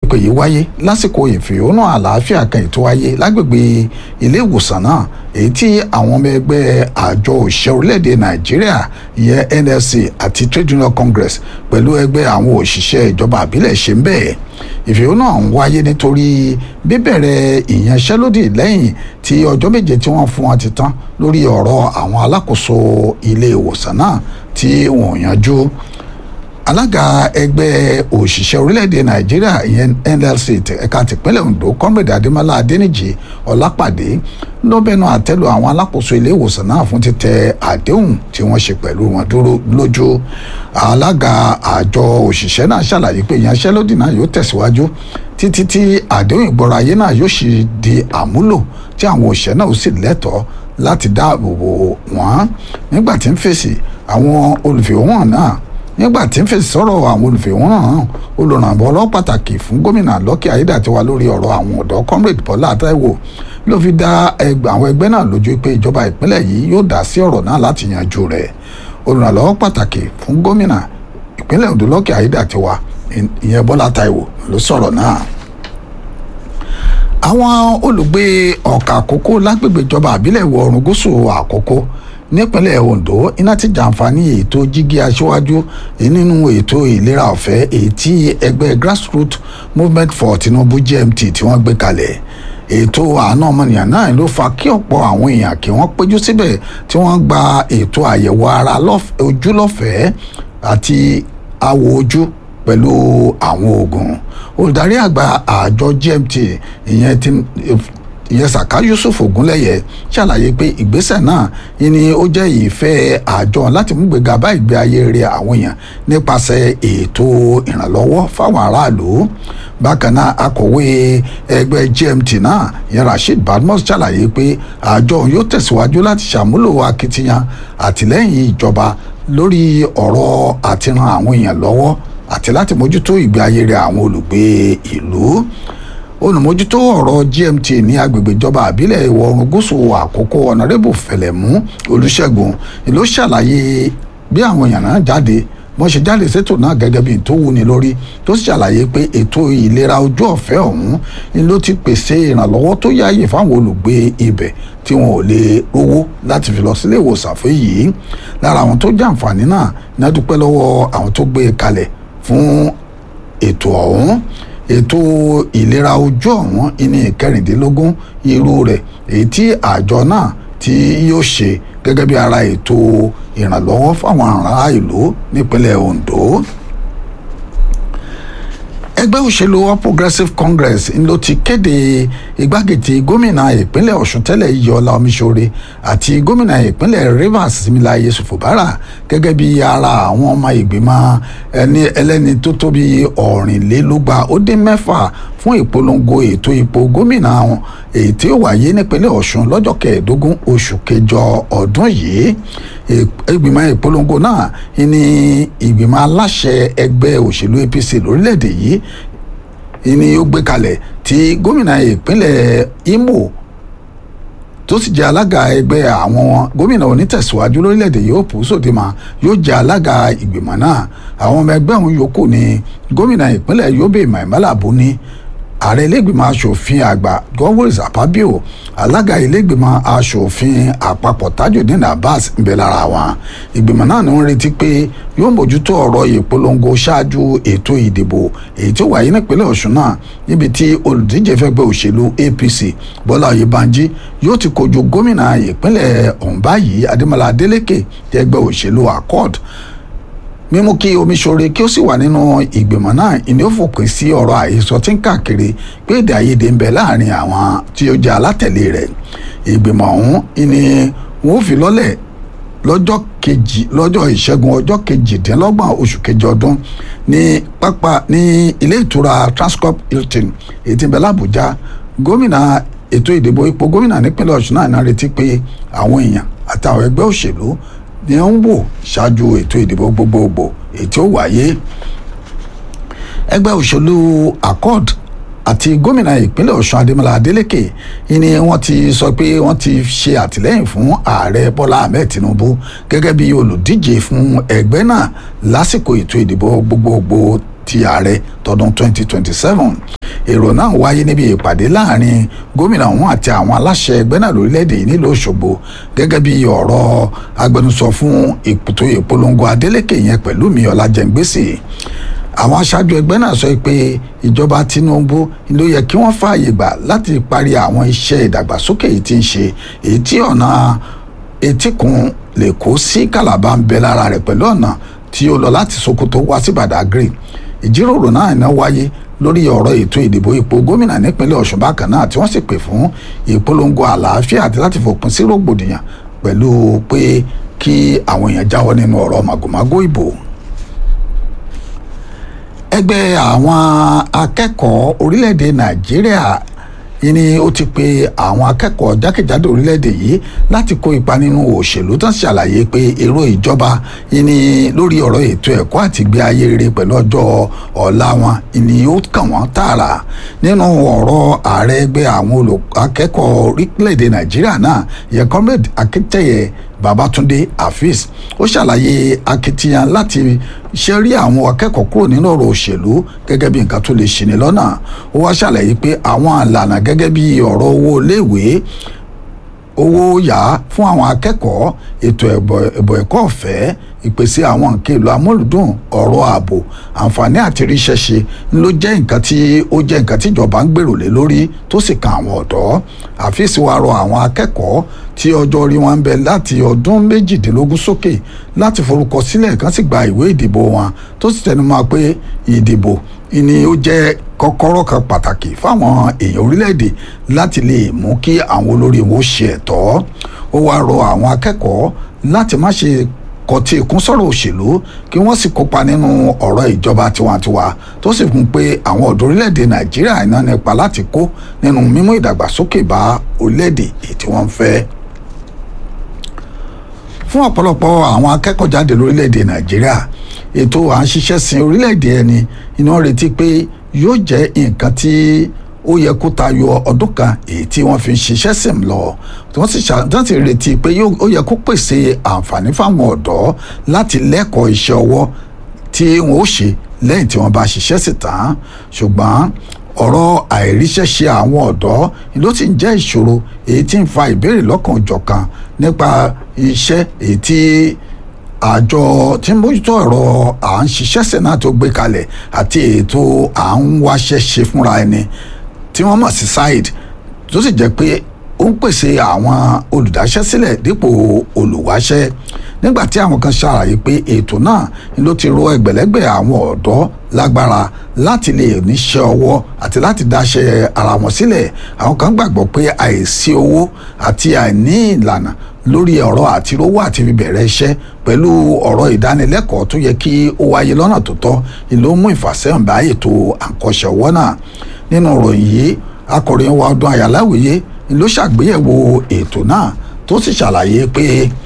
ìpè yìí wáyé lásìkò ìfẹ̀hónú àlàáfíà kan ètò wáyé lágbègbè ilé ìwòsàn náà èyí tí àwọn ọmọ ẹgbẹ́ àjọ òṣìṣẹ́ orílẹ̀-èdè nàìjíríà ìyẹn nlc àti trade union congress pẹ̀lú ẹgbẹ́ àwọn òṣìṣẹ́ ìjọba àbílẹ̀ ṣe ń bẹ̀ ìfẹ̀hónú ọ̀hún wáyé nítorí bíbẹ̀rẹ̀ ìyanṣẹ́lódì lẹ́yìn tí ọjọ́ méje tí wọ́n fún wọn ti tán lórí ọ̀rọ̀ àwọn alákòóso ilé ìwòsàn náà tí wọ́n yanjú alága ẹgbẹ́ òṣìṣẹ́ orílẹ̀-èdè nàìjíríà ìyẹn nlc ẹ̀ka tìpínlẹ̀ ondo comrade adémọlá adéníjì ọlápàdé ló bẹnu àtẹ́lu àwọn alákòóso ilé ìwòsàn náà fún títẹ àdéhùn tí wọ́n ṣe pẹ̀lú wọn dúró lójú alága àjọ òṣìṣẹ́ náà ṣàlàyé pé ìyanṣẹ́lódì náà yóò tẹ̀síwájú títí tí àdéhùn ìgbọ́ra ayé náà yóò sì di àmúlò tí àwọn òṣìṣẹ́ náà ó sì lẹ́tọ̀ọ́ láti dáàbò bò wọ́n nígbà tí ń fèsì àwọn olùfẹ̀hóhàn náà nígbà tí ń fèsì sọ̀rọ̀ àwọn olùfẹ̀hónà náà olùrànbọ́ pàtàkì fún gómìnà lọ́kì ayédàtiwa lórí ọ̀rọ̀ àwọn ọ̀dọ́ comrade bọ́lá àtàwọ̀ ló fi dá àwọn ẹgbẹ́ náà lójú pé ìjọba ìpínlẹ̀ yìí yóò dá sí ọ̀rọ̀ náà láti yanjú rẹ̀ olùrànlọ́wọ́ pàtàkì fún gómìnà ìpínlẹ̀ ondo lọ́kì ayédàtiwa ìyẹn bọ́lá àtàwọ̀ ló sọ̀rọ̀ náà àwọn olùgbé ọ̀kà àkókò lágbègbè ìjọba àbílẹ̀ ìwọ̀ oòrùn gúúsù àkókò nípínlẹ̀ ondo iná ti jàǹfààní ètò jígí aṣíwájú nínú ètò ìlera ọ̀fẹ́ èyí tí ẹgbẹ́ grassroots movement for tinubu gmt tí wọ́n gbé kalẹ̀ ètò àánú ọmọnìyàn náà ló fa kí ọ̀pọ̀ àwọn èèyàn kí wọ́n péjú síbẹ̀ tí wọ́n gba ètò àyẹ̀wò ara ojú lọ́fẹ̀ẹ́ àti awò ojú pẹ̀lú àwọn oògùn olùdarí àgbà àjọ gmt ìyẹn ti ìyẹn saka yusuf ogunlẹyẹ ṣàlàyé pé ìgbésẹ̀ náà ni ó jẹ́ ìfẹ́ àjọ láti mú gbéga bá ìgbé ayé rẹ̀ àwọn èèyàn nípasẹ̀ ètò ìrànlọ́wọ́ fáwọn aráàlú bákan náà akọ̀wé ẹgbẹ́ gmt náà ìyẹn rasheed badmus ṣàlàyé pé àjọ yóò tẹ̀síwájú láti ṣàmúlò akitiyan àtìlẹ́yìn ìjọba lórí ọ̀rọ̀ àti ran àwọn èèyàn lọ́wọ́ àti láti mójútó ìgbé ayé rẹ̀ àwọn olùgbé ìlú olùmójútó ọ̀rọ̀ gmt ní agbègbè ìjọba àbílẹ̀ ìwọ̀ oòrùn gúúsù àkókò ọ̀nàrẹ́bù fẹ̀lẹ̀mú olùṣègùn ló ṣàlàyé bí àwọn èèyàn náà jáde wọ́n ṣe jáde sétò náà gẹ́gẹ́ bí tó wúni lórí tó sì ṣàlàyé pé ètò ìlera ojú ọ̀fẹ́ ọ̀hún ni ló ti pèsè ìrànlọ́wọ́ tó yáàyè fáwọn olùgbé ibẹ̀ tí wọn ò lè rówó láti fi lọ sílé ìwòsàn fún yìí lára àwọn tó jàǹfààní náà ní a dúpẹ́ lọ́wọ́ àwọn tó gbé e kalẹ̀ fún ètò ọ̀hún ètò ìlera ojú ọ̀hún ní ìkẹrìndínlógún irú rẹ̀ èyí tí àjọ náà tí yóò ṣe gẹ́gẹ́ bí ara ètò ìrànlọ́wọ́ fáwọn ará ìlú nípínlẹ̀ Ondo ẹgbẹ́ òṣèlú all progressives congress ló ti kéde igbákejì gómìnà ìpínlẹ̀ ọ̀ṣun tẹ́lẹ̀ iyọ̀ọ́lá omiṣore àti gómìnà ìpínlẹ̀ rivers similaye yusuf bára gẹ́gẹ́ bí ara àwọn ọmọ ìgbìmọ̀ ẹni ẹlẹ́ni tó tó bí ọ̀rìnlélúgba ó dín mẹ́fà fún ìpolongo ètò ipò gómìnà wọn èyí tí ó wáyé nípínlẹ̀ ọ̀ṣun lọ́jọ́ kẹẹ̀ẹ́dógún oṣù kẹjọ ọdún yìí ìgbìmọ̀ ìpolongo náà ní ìgbìmọ̀ aláṣẹ ẹgbẹ́ òṣèlú apc lórílẹ̀‐èdè yìí ni ó gbé kalẹ̀ tí gómìnà ìpínlẹ̀ imo tó sì jẹ́ alága ẹgbẹ́ àwọn gómìnà onítẹ̀síwájú lórílẹ̀‐èdè yìí òpó sòdìmọ̀ yóò jẹ́ alága ìgbìmọ̀ náà àwọn ọmọ ẹgbẹ́ òun yòókù ni gómìnà ìpínlẹ̀ yobe maimala buni ààrẹ ilégbìmọ̀ asòfin àgbà godwin apabio alága ilégbìmọ̀ asòfin àpapọ̀ tajudeen abbas ń bẹ lára wọn ìgbìmọ̀ náà ni wọ́n retí pé yóò mójútó ọ̀rọ̀ ìpolongo ṣáájú ètò ìdìbò èyí tó wáyé nípínlẹ̀ ọ̀ṣun náà níbi tí olùdíje fẹ́gbẹ́ òṣèlú apc bọ́lá oyèbánjí yóò ti kojú gómìnà ìpínlẹ̀ ọ̀hún báyìí adémọlá adélèké ẹgbẹ́ òṣèlú accord mímú kí omiṣore kí ó sì wà nínú ìgbìmọ̀ náà ìní ó fòpin sí ọ̀rọ̀ àhesọ tí ń káàkiri pé èdè àìyedè ń bẹ láàrin àwọn tí ó jẹ́ alátẹ̀lé rẹ̀ ìgbìmọ̀ ọ̀hún ni wọ́n ó fi lọ́lẹ̀ lọ́jọ́ kejì lọ́jọ́ ìṣẹ́gun ọjọ́ kejìdínlọ́gbọ̀n oṣù kejì ọdún ní pápá ní ilé ìtura transcorp hilton èyí tí ń bẹ lábújá gómìnà ètò ìdìbò ipò gómìnà nípínlẹ̀ ọ̀ṣun náà náà retí pé àwọn èèyàn àtàwọn ẹgbẹ́ òṣèlú ni ó ń wò ṣáájú ètò ìdìbò gbogbogbò èyí tí ó wáyé ẹgbẹ́ òṣèlú accord àti gómìnà ìpínlẹ̀ ọ̀ṣun adémọlá adélèké ni wọ́n ti sọ pé wọ́n ti ṣe àtìlẹ́yìn fún ààrẹ bọ́lá ahmed tinubu gẹ́gẹ́ bí olùdíje fún ẹgbẹ́ náà lásìkò ètò ìdìbò gbogbogbò ti ààrẹ tọdún 2027 èrò náà wáyé níbi ìpàdé láàrin gómìnà ọ̀hún àti àwọn aláṣẹ ẹgbẹ́ náà lórílẹ̀‐èdè yìí nílùú Òṣogbo gẹ́gẹ́ bí ọ̀rọ̀ agbẹnusọ fún ètò ìpolongo Adeleke yẹn pẹ̀lú mi Ọlájẹngbèsì àwọn aṣáájú ẹgbẹ́ náà sọ pé ìjọba Tinubu ló yẹ kí wọ́n fààyè gbà láti parí àwọn iṣẹ́ ìdàgbàsókè yìí tí ń ṣe èyí tí ọ̀nà etíkun lè kó sí Calabar ń bẹ lára rẹ̀ pẹ̀lú ọ̀nà tí ó lọ láti Sokoto wá sí Badagry ìjíròrò náà iná wáyé lórí ọ̀rọ̀ ètò ìdìbò ipò gómìnà nípínlẹ̀ Ọ̀ṣun bákan náà tí wọ́n sì pè fún ìpolongo àlàáfíà àti láti fòpin sí rògbòdìyàn pẹ̀lú pé kí àwọn èèyàn jáwọ́ nínú ọ̀rọ̀ màgòmágó ìbò ẹgbẹ́ àwọn akẹ́kọ̀ọ́ orílẹ̀-èdè Nàìjíríà yìí ni ó ti pe àwọn akẹ́kọ̀ọ́ jákèjádò orílẹ̀-èdè yìí láti kó ipa nínú òṣèlú tán ṣàlàyé pé èrò ìjọba yìí ni lórí ọ̀rọ̀ ètò ẹ̀kọ́ àti ìgbé ayé rere pẹ̀lú ọjọ́ ọ̀la wọn ni ó kàn wọ́n tààrà nínú ọ̀rọ̀ ààrẹ ẹgbẹ́ àwọn akẹ́kọ̀ọ́ orílẹ̀-èdè Nàìjíríà náà yẹ comrade Akíntẹ́yẹ Babátúndé Afeez ó ṣàlàyé akitiyan láti ṣẹ́rí àwọn akẹ́kọ̀ọ́ kúrò nínú ọ̀rọ̀ òṣèlú gẹ́gẹ́ bí nǹkan tó lè ṣìní lọ́nà ó wá ṣàlàyé pé àwọn àlànà gẹ́gẹ́ bí ọ̀rọ̀ owó iléèwé owó yá fún àwọn akẹ́kọ̀ọ́ ètò ẹ̀bọ̀ ẹ̀kọ́ ọ̀fẹ́ ìpèsè àwọn nǹkan èlò amúlùdùn ọ̀rọ̀ ààbò àǹfààní àti ríṣẹ́ ṣe ló jẹ́ nǹkan tí ó jẹ́ nǹkan tí ìjọba ń gbèrò lé lórí tó sì kan àwọn ọ̀dọ́ àfíìsì wa rọ àwọn akẹ́kọ̀ọ́ tí ọjọ́ orí wọn ń bẹ láti ọdún méjìdínlógún sókè láti forúkọ sílẹ̀ kan sì gba ìwé ìdìbò wọn tó sì tẹnumọ́ pé ìdìbò ni ó jẹ́ kọ́kọ́rọ́ kan pàtàkì fáwọn èèyàn orílẹ̀-èdè láti lè mú kí àwọn olórí wọn ṣe ẹ̀tọ́ ó wá rọ àwọn akẹ́kọ̀ọ́ láti má ṣe kọtí ikún sọ̀rọ̀ òṣèlú kí wọ́n sì kópa nínú ọ̀rọ̀ ìjọba tiwantiwa tó sì fún pé àwọn ọ̀dọ́ orílẹ̀-èdè nàìjíríà iná nípa láti kó nínú mímú ìdàgbàsókè bá orílẹ̀-èdè èyí tí wọ́n ń fẹ́ fún ọ̀pọ̀lọpọ̀ àwọn akẹ́kọ̀ọ́ jáde lórílẹ̀‐èdè nàìjíríà ètò à ń ṣiṣẹ́ sin orílẹ̀‐èdè ẹni iná retí pé yóò jẹ́ nǹkan tí ó yẹ kó tayọ ọdún kan èyí tí wọ́n fi ń ṣiṣẹ́ sìn lọ tí wọ́n sì retí pé ó yẹ kó pèsè àǹfààní fáwọn ọ̀dọ́ láti lẹ́kọ̀ọ́ iṣẹ́ ọwọ́ tí wọ́n ó ṣe lẹ́yìn tí wọ́n bá ṣiṣẹ́ sí tán ṣùgbọ́n ọ̀rọ̀ àìríṣẹ́ṣe àwọn ọ̀dọ́ ló ti ń jẹ́ ìṣòro èyí tí ń fa ìbéèrè lọ́kàn òjọ̀kan nípa iṣẹ́ èyí tí àjọ tí ń bójútó ọ̀rọ̀ à ń ṣiṣẹ́ sẹ́nà tó gbé kalẹ̀ àti ètò à ń wáṣẹ́ ṣe fúnra ẹni tí wọ́n mọ̀ sí side tó sì jẹ́ pé ó ń pèsè àwọn olùdáṣẹ́sílẹ̀ dípò olùwáṣẹ́ nígbà tí àwọn kan ṣàlàyé pé ètò náà ló ti rọ ẹgbẹ̀lẹ́gbẹ̀ àwọn ọ̀dọ́ lágbára láti lè níṣẹ́ ọwọ́ àti láti dáṣẹ́ ara wọn sílẹ̀ àwọn kan gbàgbọ́ pé àìsí owó àti àìní ìlànà lórí ọ̀rọ̀ àtirówó àti bíbẹ̀rẹ̀ iṣẹ́ pẹ̀lú ọ̀rọ̀ ìdánilẹ́kọ̀ọ́ tó yẹ kí ó wáyé lọ́nà tó tọ́ ìlú mú ìfàsẹ́hùn bá ètò àkọ́ṣẹ́ ọwọ́ náà nínú ìròyìn yìí akọ̀ròyìn wa ọdún àyàláwìyé ló ṣàgbéyẹ̀wò ètò náà tó sì ṣàlàyé pé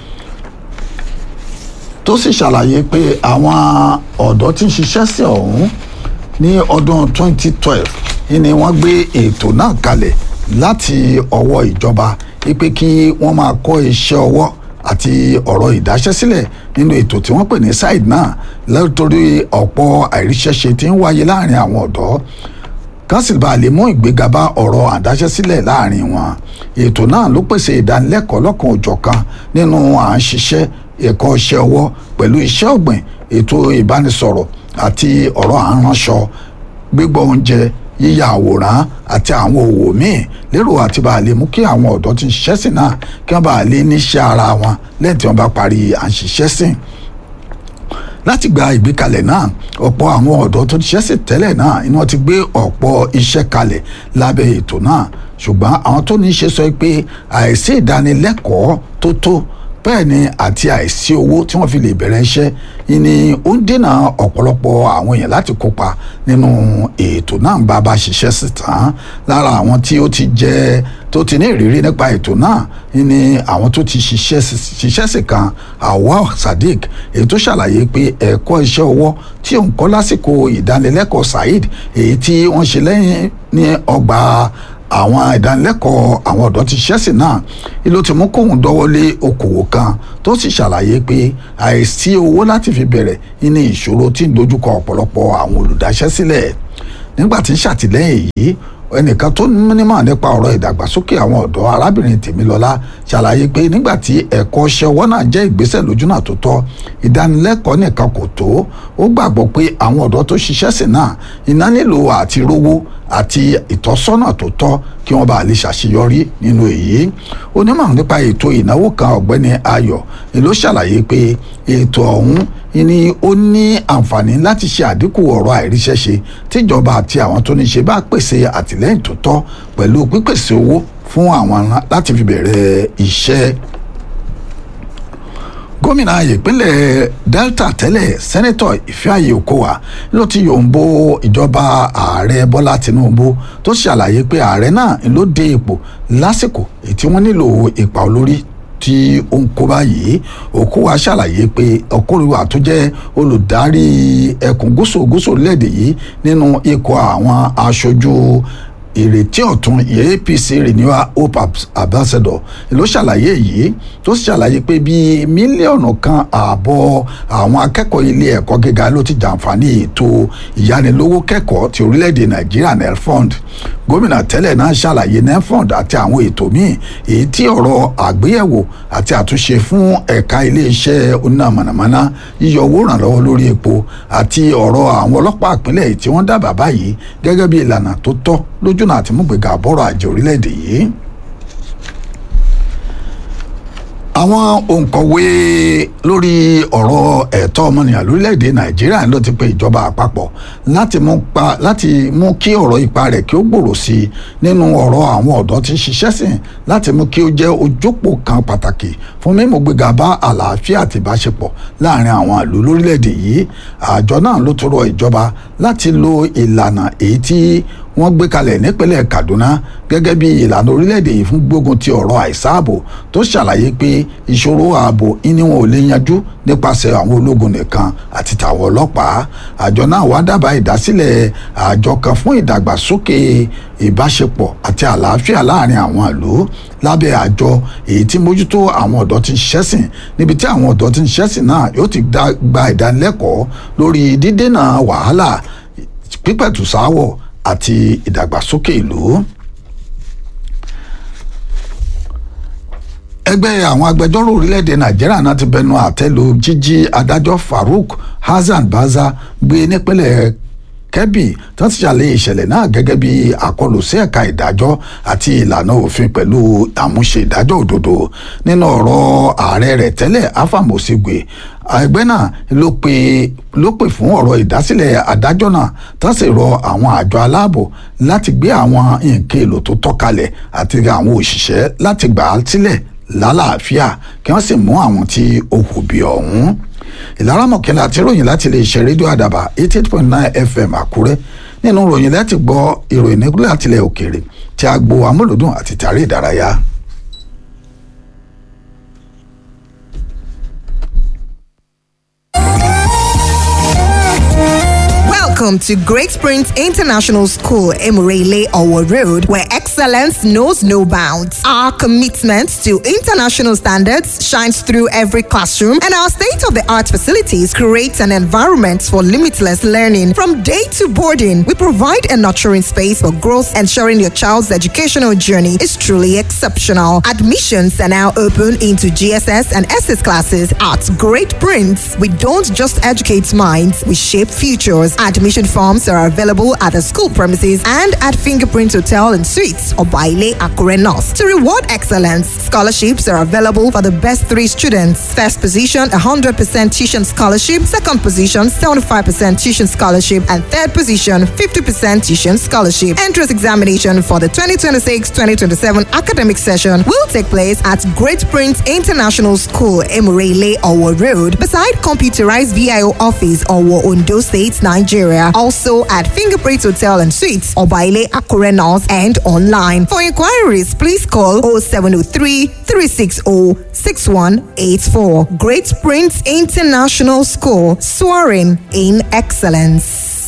tó sì ṣàlàyé pé àwọn ọ̀dọ́ tí ń ṣiṣẹ́ sí ọ̀hún ní ọdún 2012 ni wọ́n gbé ètò náà kalẹ̀ láti ọwọ́ ìjọba wípé kí wọ́n máa kọ́ iṣẹ́ ọwọ́ àti ọ̀rọ̀ ìdáṣẹ́sílẹ̀ nínú ètò tí wọ́n pè ní side náà lẹ́tọ́rí ọ̀pọ̀ àìríṣẹ́ṣe tí ń wáyé láàrin àwọn ọ̀dọ́ kánsìl bá lè mú ìgbéga bá ọ̀rọ̀ àdáṣẹ́sílẹ̀ láàrin wọn ètò náà ló pèsè ìdánilẹ́kọ̀ọ́ lọ́kan òjọ̀kan nínú à ń ṣiṣẹ́ ẹ̀kọ́ iṣẹ́ ọwọ́ pẹ̀lú iṣẹ́ ọ̀gbìn ètò ìbánisọ̀rọ̀ àti ọ̀rọ̀ àránṣọ gbígbọ́ oúnjẹ yíya àwòrán àti àwọn òwò míì lérò àti bá a lè mú kí àwọn ọ̀dọ́ tí ń ṣiṣẹ́ sìn náà kí wọ́n bá a lè níṣẹ́ ara wọn lẹ́yìn tí wọ́n bá parí à ń ṣiṣẹ́ sìn láti gba ìgbékalẹ̀ náà ọ̀pọ̀ àwọn ọ̀dọ́ tó ṣiṣẹ́ sí tẹ́lẹ̀ náà iná ti gbé ọ̀pọ̀ iṣẹ́ kalẹ̀ lábẹ́ ètò náà ṣùgbọ́n àwọn tó ní í ṣe sọ pé àìsí ìdánilẹ́kọ̀ọ́ tó tó bẹ́ẹ̀ ni àti àìsí owó tí wọ́n fi lè bẹ̀rẹ̀ iṣẹ́ ni ó ń dènà ọ̀pọ̀lọpọ̀ àwọn èèyàn láti kópa nínú ètò náà bá a bá ṣiṣẹ́ sí tán lára àwọn tí ó ti jẹ́ tó ti ní ìrírí nípa ètò náà ni àwọn tó ti ṣiṣẹ́ sí kan Awal Sadiq èyí tó ṣàlàyé pé ẹ̀kọ́ iṣẹ́ ọwọ́ tí òun kọ́ lásìkò ìdánilẹ́kọ̀ọ́ Saheed èyí tí wọ́n ṣe lẹ́yìn ní ọgbà àwọn ìdánilẹ́kọ̀ọ́ àwọn ọ̀dọ́ ti ṣẹ́sìn náà ló ti mú kóun dọ́wọ́lé okòwò kan tó sì ṣàlàyé pé àìsí owó láti fi bẹ̀rẹ̀ ní ìṣòro tí ń dojúkọ ọ̀pọ̀lọpọ̀ àwọn olùdáṣẹ́sílẹ̀ nígbà tí ń ṣàtìlẹ́yìn yìí ẹnìkan tó nímọ̀ nípa ọ̀rọ̀ ìdàgbàsókè àwọn ọ̀dọ́ arábìnrin tèmilọ́lá ṣàlàyé pé nígbà tí ẹ̀kọ́ ṣẹ́ ọwọ́ náà jẹ́ ìgbésẹ̀ lójúnà tó tọ́ ìdánilẹ́kọ̀ọ́ nìkan kò tó ó gbàgbọ́ pé àwọn ọ̀dọ́ tó ṣiṣẹ́ sí náà iná nílò àti rówó àti ìtọ́sọ́nà tó tọ́ kí wọ́n bá lè ṣàṣeyọrí nínú èyí onímọ̀ nípa ètò ìnáwó kan ọ̀gbẹ́ni ayọ̀ ni ló ṣàlàyé pé ètò ọ̀hún ni ó ní àǹfààní láti ṣe àdínkù ọ̀rọ̀ àìríṣẹ́ṣe tíjọba àti àwọn tó ní ṣe bá pèsè àtìlẹ́yìn tó tọ́ pẹ̀lú pípèsè owó fún àwọn láti fi bẹ̀rẹ̀ iṣẹ́ gómìnà ìpínlẹ̀ delta tẹ́lẹ̀ sẹ́nẹ́tọ̀ ìfẹ́àyè okowa ló ti yòǹbo ìjọba ààrẹ bọ́lá tinubu tó ṣàlàyé pé ààrẹ náà ló dé ipò lásìkò èyí tí wọ́n nílò ipa olórí tí ó ń kó báyìí okowa ṣàlàyé pé ọkùnrin tó jẹ́ olùdarí ẹkùn gúúsù gúúsù orílẹ̀-èdè yìí nínú ikọ̀ àwọn aṣojú ìrètí ọ̀tún apc renewal hope ambassador ló ṣàlàyé yìí tó ṣàlàyé pé bíi mílíọ̀nù kan ààbọ̀ àwọn akẹ́kọ̀ọ́ ilé ẹ̀kọ́ gíga ló ti jàǹfààní ètò ìyánilówó kẹ́kọ̀ọ́ ti orílẹ̀-èdè nàìjíríà nelfund gómìnà tẹ́lẹ̀ náà ṣàlàyé nelfund àti àwọn ètò míì èyí tí ọ̀rọ̀ àgbéyẹ̀wò àti àtúnṣe fún ẹ̀ka iléeṣẹ́ oníná mọ̀nàmọ́ná yíyọ owó ìrànlọ́wọ́ lórí epo àti ọ̀rọ̀ àwọn ọlọ́pàá ìpínlẹ̀ tí wọ́n dábàá báyìí gẹ́gẹ́ bí ìlànà tó tọ́ lójúnà àti múgbèga bọ́rọ̀ àjẹ orílẹ̀-èdè yìí àwọn òǹkọ̀wé lórí ọ̀rọ̀ ẹ̀tọ́ ọmọnìyàn lórílẹ̀‐èdè nàìjíríà ló ti pe ìjọba àpapọ̀ láti mú pa láti mú kí ọ̀rọ̀ ipa rẹ̀ kí ó gbòòrò sí i nínú ọ̀rọ̀ àwọn ọ̀dọ́ tí ń ṣiṣẹ́ sìn láti mú kí ó jẹ́ ojópò kan pàtàkì fún mímú gbéga bá àlàáfíà àti ìbáṣepọ̀ láàrin àwọn ìlú lórílẹ̀‐èdè yìí àjọ náà ló tó rọ ìjọba láti lo ìlànà èyí tí wọ́n gbé kalẹ̀ nípínlẹ̀ kaduna gẹ́gẹ́ bí ìlànà orílẹ̀-èdè yìí fún gbógun ti ọ̀rọ̀ àìsáàbò tó ṣàlàyé pé ìṣòro ààbò ìní wọn ò lè yanjú nípasẹ̀ àwọn ológun nìkan àti tàwọn ọlọ́pàá àjọ náà wá dábàá ìdásílẹ̀ àjọ kan fún ìdàgbàsókè ìbáṣepọ̀ àti àlàáfíà láàrin àwọn ìlú lábẹ́ àjọ èyí tí mójútó àwọn ọ̀dọ́ tí ń ṣẹ́sìn níbi tí àwọn ọ̀dọ́ tí ń ṣẹ́sìn náà yóò ti gba ìdánilẹ́kọ̀ọ́ lórí dídènà wàhálà pípẹ̀tù sáwọ̀ àti ìdàgbàsókè ìlú. ẹgbẹ́ àwọn agbẹjọ́rò orílẹ̀-èdè nàìjíríà náà ti bẹnu àtẹ́ lu jíjí adájọ́ farouk hasan baza gbé nípínlẹ̀ kẹ́bì tó ti ṣàlàyé ìṣẹ̀lẹ̀ náà gẹ́gẹ́ bí àkọlù sí ẹ̀ka ìdájọ́ àti ìlànà òfin pẹ̀lú àmúṣe ìdájọ́ òdodo nínú ọ̀rọ̀ ààrẹ rẹ̀ tẹ́lẹ̀ afamosigwe ẹgbẹ́ náà ló pe ló pè fún ọ̀rọ̀ ìdásílẹ̀ adájọ́ náà tó sì rọ àwọn àjọ aláàbò láti gbé àwọn nǹkan èlò tó tọ́ kalẹ̀ àti àwọn òṣìṣẹ́ láti gbà á sílẹ̀ lálàáfíà kí wọ́n sì mú àwọn tí ó hù bí ọ̀hún ìlara mọ̀kẹ́lá àti ròyìn láti lè ṣe rédíò àdàbà eighty eight point nine fm àkúrẹ́ nínú ròyìn láti gbọ́ ìròyìn nígbà àtìlẹ̀ òkèèrè tí a gbọ́ amúlòdùn àti tàrí ìdárayá. Welcome to Great Springs International School, Emurele Owo Road, where excellence knows no bounds. Our commitment to international standards shines through every classroom, and our state of the art facilities create an environment for limitless learning. From day to boarding, we provide a nurturing space for growth, ensuring your child's educational journey is truly exceptional. Admissions are now open into GSS and SS classes at Great Prince. We don't just educate minds, we shape futures. Admission forms are available at the school premises and at Fingerprint Hotel and Suites or Baile Akure North. To reward excellence, scholarships are available for the best three students. First position, 100% tuition scholarship. Second position, 75% tuition scholarship. And third position, 50% tuition scholarship. Entrance examination for the 2026-2027 academic session will take place at Great Prince International School, Emurele, Owo Road, beside computerized VIO office, Owo, Ondo State, Nigeria. Also at Fingerprint Hotel and Suites, Obaile Akure North, and online. For inquiries, please call 0703 360 6184. Great Prince International School, soaring in excellence.